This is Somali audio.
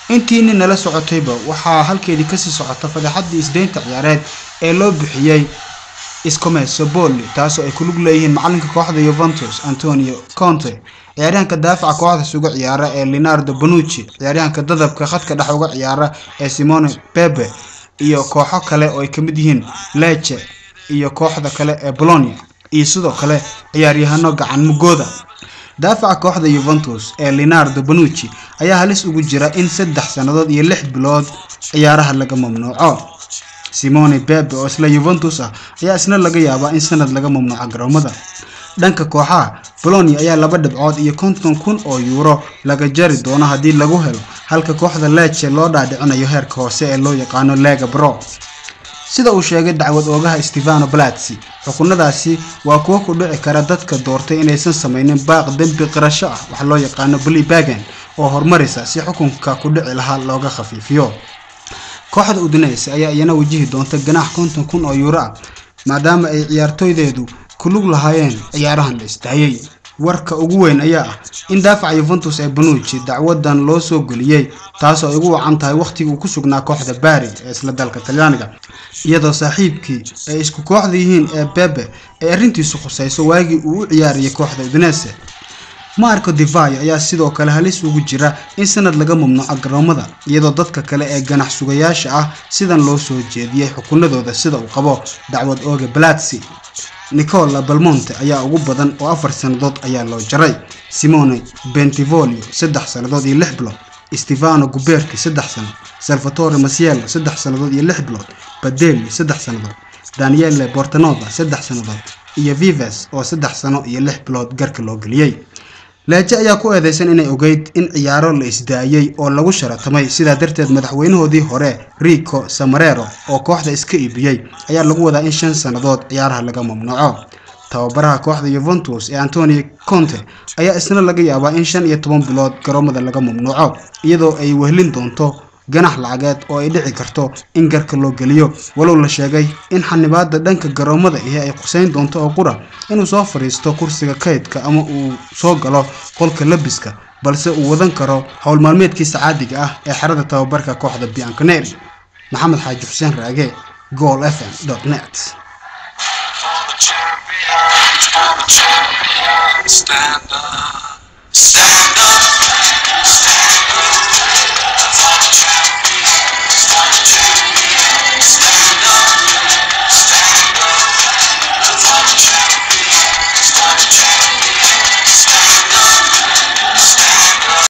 intiini nala socotayba waxaa halkeedii kasii socota fadeexadii isdeynta ciyaareed ee loo bixiyey iscomeso bolli taasoo ay ku lug leeyihiin macalinka kooxda yuventus antonio conte ciyaaryahanka daafaca kooxda suga ciyaara ee leonardo bonucci ciyaaryahanka dadabka khadka dhex uga ciyaara ee simone bebe iyo kooxo kale oo ay kamid yihiin leche iyo kooxda kale ee bolonia iyo sidoo kale ciyaaryahano gacan mugooda daafaca kooxda yuventus ee leonardo bonucci ayaa halis ugu jira in saddex sannadood iyo lix bilood ciyaaraha laga mamnuuco simone bebe oo isla yuventus ah ayaa isna laga yaabaa in sanad laga mamnuuco garoomada dhanka kooxaha bolonia ayaa laba dhibcood iyo konton kun oo yuuro laga jari doono haddii lagu helo halka kooxda leche loo dhaadhicinayo heerka hoose ee loo yaqaano lega bro sida uu sheegay dacwad oogaha stefano blatsi xukunadaasi waa kuwo ku dhici kara dadka doortay inaysan samaynin baaq dembi qirasho ah wax loo yaqaano blibagan oo horumarisa si xukunka ku dhici lahaa looga khafiifiyo kooxda udinese ayaa iyana wajihi doonta ganaax konton kun oo yuuro ah maadaama ay ciyaartooydeedu ku lug lahaayeen ciyaarahan la istaayay warka ugu weyn ayaa ah in daafaca yuventus ee banuuji dacwadan loo soo geliyey taasoo ay ugu wacan tahay wakhtigii uu ku sugnaa kooxda bari ee isla dalka talyaaniga iyadoo saaxiibkii ay isku kooxda yihiin ee bebe ay arrintiisu khusayso waagii uu u ciyaarayay kooxda udinese marco divayo ayaa sidoo kale halis ugu jira in sanad laga mamnuuco garoomada iyadoo dadka kale ee ganax sugayaasha ah sidan loo soo jeediyey xukunadooda sida uu qabo dacwad ooga balatsi nicola balmonte ayaa ugu badan oo afar sannadood ayaa loo jaray simone bentivolio saddex sannadood iyo lix bilood stefano guberti saddex sano salvatore masiello saddex sannadood iyo lix bilood badeli saddex sannadood daniele bortanova saddex sannadood iyo vives oo saddex sano iyo lix bilood garka loo geliyey leeje ayaa ku eedeysan inay ogeyd in ciyaaro la isdaayey oo lagu sharatamay sidaa darteed madaxweynahoodii hore rico samarero oo kooxda iska iibiyey ayaa lagu wadaa in shan sannadood ciyaaraha laga mamnuuco tababaraha kooxda yuventus ee antonio conte ayaa isna laga yaabaa in shan iyo toban bilood garoomada laga mamnuuco iyadoo ay wehlin doonto ganax lacageed oo ay dhici karto in garka loo geliyo walow la sheegay in xanibaada dhanka garoomada ahi ay quseyn doonto oo qura inuu soo fadhiisto kursiga kaydka ama uu soo galo qolka labiska balse uu wadan karo howl maalmeedkiisa caadiga ah ee xerada tababarka kooxda bianconeri maxamed xaaji xuseen raage gool f m net Stand up, stand up.